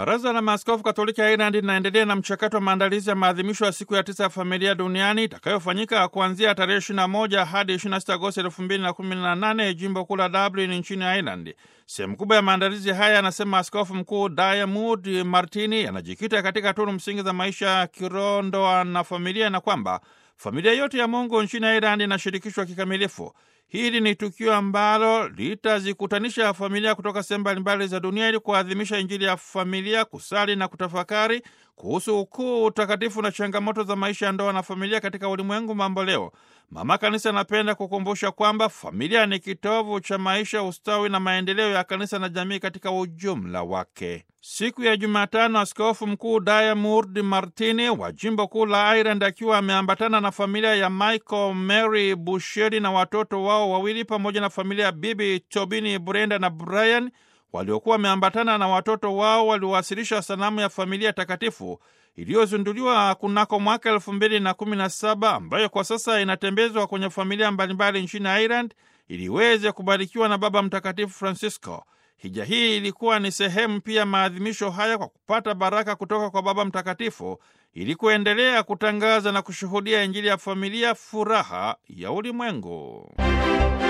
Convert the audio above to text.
Baraza la Maaskofu Katoliki ya Irland linaendelea na mchakato wa maandalizi ya maadhimisho ya siku ya tisa ya familia duniani itakayofanyika kuanzia tarehe 21 hadi 26 Agosti 2018 jimbo kuu la Dublin nchini Ireland. Sehemu kubwa ya maandalizi haya, anasema Askofu Mkuu Diarmuid Martini, yanajikita katika tunu msingi za maisha ya kiroho, ndoa na familia, na kwamba familia yote ya Mungu nchini Ireland inashirikishwa kikamilifu. Hili ni tukio ambalo litazikutanisha familia kutoka sehemu mbalimbali za dunia ili kuadhimisha Injili ya familia, kusali na kutafakari kuhusu ukuu, utakatifu na changamoto za maisha ya ndoa na familia katika ulimwengu mambo leo. Mama Kanisa anapenda kukumbusha kwamba familia ni kitovu cha maisha, ustawi na maendeleo ya kanisa na jamii katika ujumla wake. Siku ya Jumatano, Askofu Mkuu Diarmuid Martini wa jimbo kuu la Ireland akiwa ameambatana na familia ya Michael Mary Busheri na watoto wao wawili pamoja na familia ya Bibi Tobini, Brenda na Brian waliokuwa wameambatana na watoto wao waliowasilisha sanamu ya familia takatifu iliyozinduliwa kunako mwaka elfu mbili na kumi na saba ambayo kwa sasa inatembezwa kwenye familia mbalimbali nchini Ireland ili iweze kubarikiwa na Baba Mtakatifu Francisco. Hija hii ilikuwa ni sehemu pia maadhimisho haya kwa kupata baraka kutoka kwa Baba Mtakatifu ili kuendelea kutangaza na kushuhudia Injili ya familia, furaha ya ulimwengu.